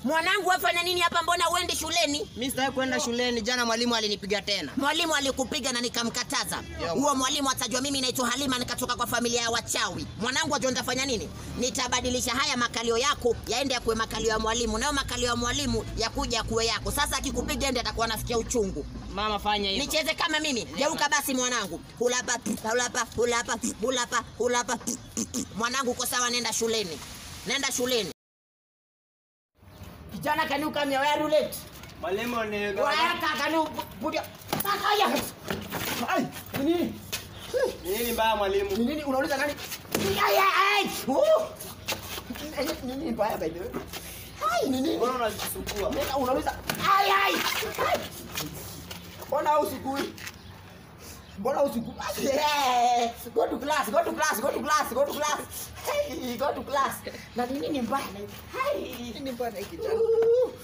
Mwanangu wafanya nini hapa? Mbona uendi shuleni? Mimi sitaki kwenda shuleni. Jana mwalimu alinipiga tena. Mwalimu alikupiga na nikamkataza. Huo mwalimu atajua mimi naitwa Halima nikatoka kwa familia ya wachawi. Mwanangu ajua nitafanya nini? Nitabadilisha haya makalio yako yaende yakuwe makalio ya mwalimu, nayo makalio ya mwalimu yakuja yakuwe yako. Sasa akikupiga ende atakuwa anasikia uchungu. Mama fanya hivyo. Nicheze kama mimi. Geuka basi mwanangu. Hulapa, hulapa, hulapa, hulapa, hulapa. Mwanangu uko sawa, nenda shuleni. Nenda shuleni. Kijana, can you come here? Where are you late? Mwalimu ni Weka, can you put your... Saka ya. Ai, ni nini? ni nini mbaya mwalimu? Ni nini unauliza nani? Ai, ai, ai. Uh. Ni nini mbaya by the way? Ai, ni nini? Mbona unajisukua? Nenda unauliza. Ai, ai. Ai. Mbona usikui? Mbona usikui? Ai, Go to class, go to class, go to class, go to class. Hey, go to class. Na ni nini mbaya? Hai. Nini mbaya na hiki kijana?